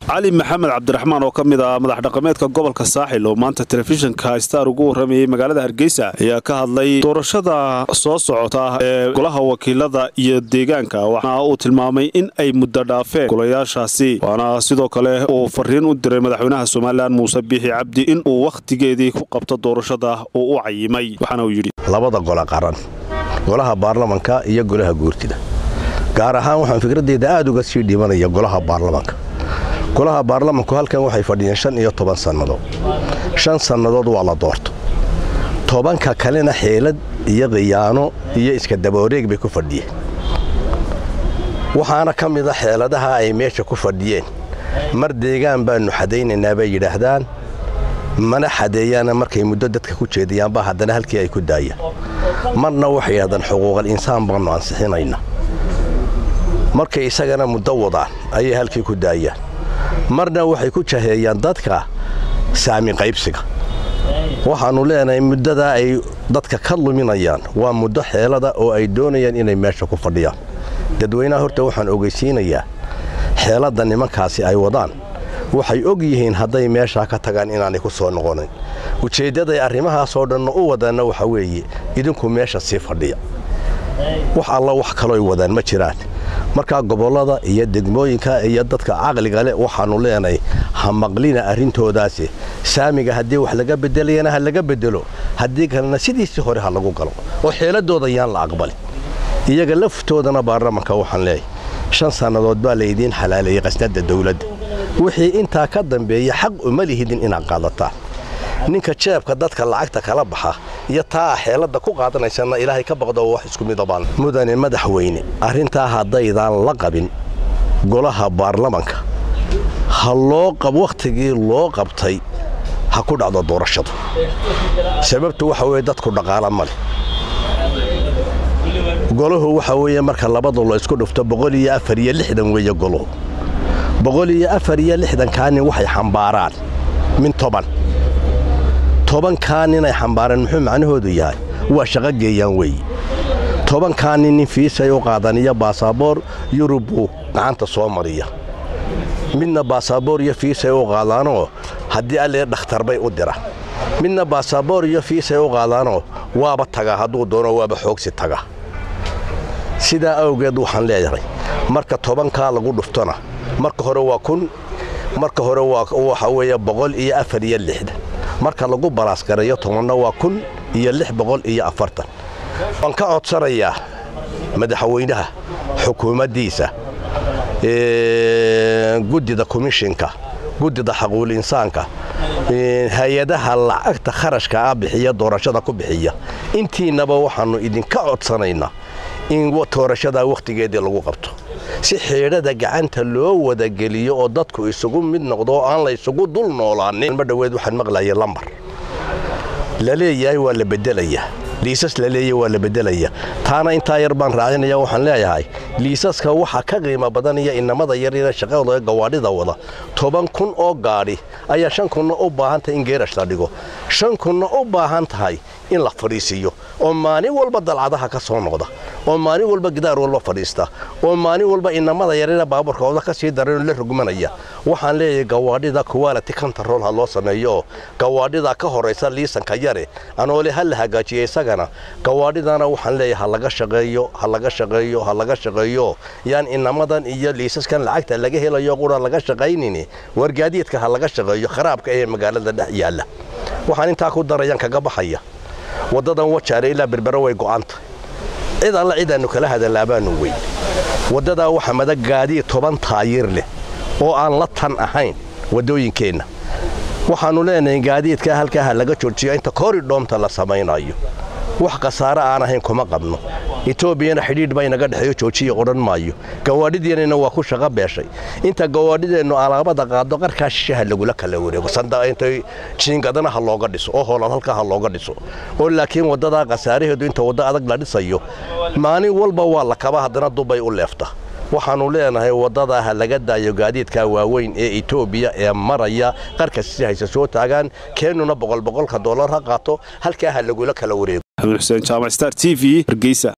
cali maxamed cabdiraxmaan oo ka mid ah madax dhaqameedka gobolka saaxil oo maanta telefishinka star ugu warramayay magaalada hargeysa ayaa ka hadlay doorashada soo socota ee golaha wakiilada iyo deegaanka waxaana uu tilmaamay in ay muddo dhaafeen golayaashaasi waana sidoo kale uu fariin u diray madaxweynaha somalilan muuse biixi cabdi in uu wakhtigeedii ku qabto doorashada uu u cayimay waxaana uu yidhi labada gole qaran golaha baarlamanka iyo golaha guurtida gaar ahaan waxaan fikraddeeda aad uga sii dhimanaya golaha baarlamanka golaha baarlamanku halkan waxay fadhiyeen shan iyo toban sannadood shan sannadood waa la doorto tobanka kalena xeelad iyo khiyaano iyo iska dabawareeg bay ku fadhiyeen waxaana ka mid a xeeladaha ay meesha ku fadhiyeen mar deegaan baannu xadaynaynaa bay yidhaahdaan mana xadeeyaana markay muddo dadka ku jeediyaanba haddana halkii ay ku daayaan marna waxay yidhahdaan xuquuqal insaan baannu ansixinayna markay isagana muddo wadaan ayay halkii ku daayaan marna waxay ku jaheeyaan dadka saami qaybsiga waxaannu leenahay muddadaa ay dadka ka luminayaan waa muddo xeelada oo ay doonayaan inay meesha ku fadhiyaan dadweynaha horta waxaan ogeysiinayaa xeeladda nimankaasi ay wadaan waxay og yihiin hadday meeshaa ka tagaan inaanay ku soo noqonin ujeeddaday arrimahaasoo dhanna u wadaanna waxa weeye idinku meesha sii fadhiya wax alla wax kalooy wadaan ma jiraan markaa gobollada iyo degmooyinka iyo dadka caqliga leh waxaannu leenahay ha maqlina arrintoodaasi saamiga haddii wax laga bedelayana ha laga bedelo haddii kalena sidiisii hore ha lagu galo oo xeeladooda yaan la aqbalin iyaga laftoodana baarlamanka waxaan leeyahay shan sannadood baa laydiin xalaaleeyey qasnadda dawladda wixii intaa ka dambeeya xaq uma lihidin inaad qaadataan ninka jeebka dadka lacagta kala baxa iyo taa xeeladda ku qaadanaysanna ilaahay ka baqdo wax isku midabaan mudane madaxweyne arrintaa haddaydaan la qabin golaha baarlamanka ha loo qab wakhtigii loo qabtay ha ku dhacdo doorashadu sababtu waxa weeye dadku dhaqaala ma leh golahu waxa weeye marka labadu la isku dhufto boqol iyo afar iyo lixdan weeye golahu boqol iyo afar iyo lixdankaa nin waxay xambaaraan min toban tobankaa nin ay xambaareen muxuu macnahoodu yahay waa shaqo geeyaan weeye tobankaa nin nin fiisay u qaadan iyo baasaboor yurub buu gacanta soo mariya midna baasaboor iyo fiisay u qaadaanoo haddii allee dhakhtar bay u dira midna baasaboor iyo fiisay u qaadaanoo waaba tagaa hadduu doono waaba xoogsi taga sidaa awgeed waxaan leeyahay marka tobankaa lagu dhuftona marka hore waa kun marka hore waxa weeye boqol iyo afar iyo lixdan marka lagu balaasgareeyo tobanna waa kun iyo lix boqol iyo afartan waan ka codsanayaa madaxweynaha xukuumaddiisa guddida komishinka guddida xaquul insaanka hay-adaha lacagta kharashka ah bixiya doorashada ku bixiya intiinnaba waxaannu idinka codsanaynaa in doorashadaa wakhtigeedii lagu qabto si xeedhada gacanta loo wadageliyo oo dadku isugu mid noqdo oo aan la ysugu dul noolaanin ma dhoweed waxaan maqlayay lambar la leeyahay waa la bedelayaa liisas la leeyahay waa la bedelayaa taana intaa yar baan raacinaya waxaan leeyahay liisaska waxa ka qiimo badanaya inamada yarina shaqadooda gawaadhida wada toban kun oo gaadhi ayaa shan kunna u baahan tahay in geerash la dhigo shan kunna u baahan tahay in la fadhiisiiyo oo maalin walba dalcadaha ka soo noqda oo maalin walba gidaar walba fadhiista oo maalin walba inamada yarina baabuurkooda ka sii daranoo la rugmanaya waxaan leeyahay gawaadhida kuwaaliti kantarool ha loo sameeyo oo gawaadhida ka horaysa liisanka yare anoole ha la hagaajiya isagana gawaadhidana waxaan leeyahay ha laga shaqeeyo ha laga shaqeeyo ha laga shaqeeyo yaan inamadan iyo liisaskan lacagta laga helayo qura laga shaqaynini wargaadiidka ha laga shaqeeyo kharaabka ee magaalada dhex yaalla waxaan intaa ku darayaan kaga baxaya waddadan wajaare ilaa berbero way go'anta cid alla cidaannu kala hadalaabaanu weyn waddadaa waxa mada gaadiid toban taayir leh oo aan la tan ahayn waddooyinkeenna waxaannu leenahay gaadiidkaa halkaa ha laga joojiyo inta koridhoomta la samaynayo wax khasaare aan ahayn kuma qabno etoobiyana xidhiidh baa inaga dhexeeyo joojiya odhan maayo gawaadhideennana waa ku shaqo beeshay inta gawaadhideennu alaabada qaado qarkaa shishaha lagula kala wareego sandaintay jiingadana ha looga dhiso oo hoolad halkaa ha looga dhiso oo laakiin waddadaa khasaaraheedu inta waddo adag la dhisayo maalin walba waa la kaba haddana dubbay u leefta waxaannu leenahay waddadaa ha laga daayo gaadiidka waaweyn ee etoobiya ee maraya qarka si hayse soo taagaan keennuna boqolboqolka dollar ha qaato halkaa ha lagula kala wareego xuseen jaamac star t v hargeysa